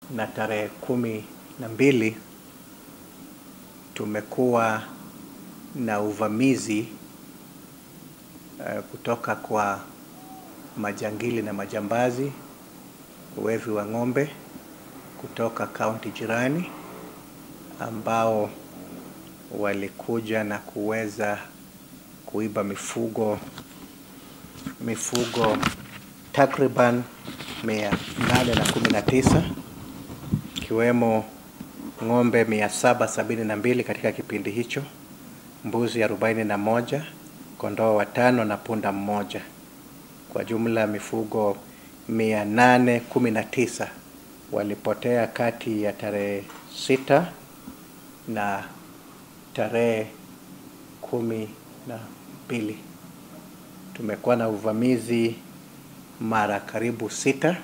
na tarehe kumi na mbili tumekuwa na uvamizi uh, kutoka kwa majangili na majambazi, wevi wa ng'ombe kutoka kaunti jirani ambao walikuja na kuweza kuiba mifugo mifugo takriban mia nane na kumi na tisa ikiwemo ng'ombe mia saba sabini na mbili katika kipindi hicho, mbuzi arobaini na moja, kondoo watano na punda mmoja. Kwa jumla mifugo mia nane kumi na tisa walipotea kati ya tarehe sita na tarehe kumi na mbili. Tumekuwa na uvamizi mara karibu sita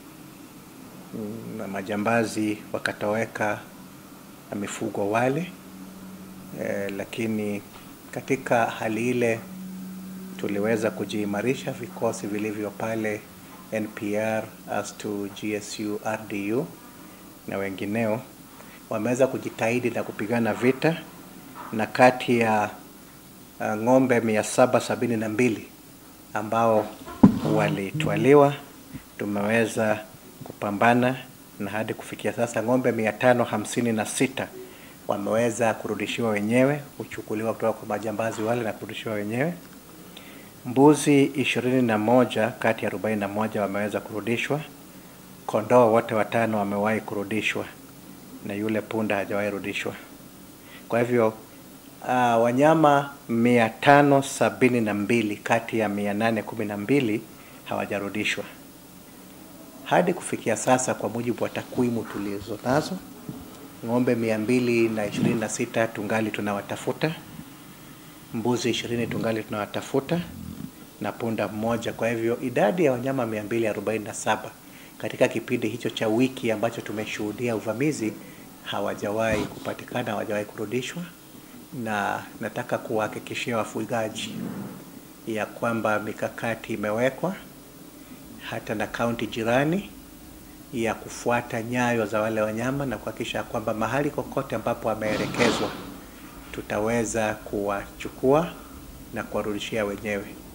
na majambazi wakatoweka na mifugo wale e, lakini katika hali ile tuliweza kujiimarisha, vikosi vilivyo pale NPR, ASTU, GSU, RDU na wengineo wameweza kujitahidi na kupigana vita, na kati ya uh, ng'ombe mia saba sabini na mbili ambao walitwaliwa tumeweza kupambana na hadi kufikia sasa ng'ombe mia tano hamsini na sita wameweza kurudishiwa wenyewe, kuchukuliwa kutoka kwa majambazi wale na kurudishiwa wenyewe. Mbuzi ishirini na moja kati ya arobaini na moja wameweza kurudishwa. Kondoo wote watano wamewahi kurudishwa na yule punda hajawahi rudishwa. Kwa hivyo uh, wanyama mia tano sabini na mbili kati ya mia nane kumi na mbili hawajarudishwa hadi kufikia sasa. Kwa mujibu wa takwimu tulizo nazo, ng'ombe mia mbili na ishirini na sita tungali tunawatafuta, mbuzi ishirini tungali tunawatafuta na punda mmoja. Kwa hivyo idadi ya wanyama mia mbili arobaini na saba katika kipindi hicho cha wiki ambacho tumeshuhudia uvamizi hawajawahi kupatikana, hawajawahi kurudishwa, na nataka kuwahakikishia wafugaji ya kwamba mikakati imewekwa hata na kaunti jirani ya kufuata nyayo za wale wanyama na kuhakikisha kwamba mahali kokote ambapo wameelekezwa tutaweza kuwachukua na kuwarudishia wenyewe.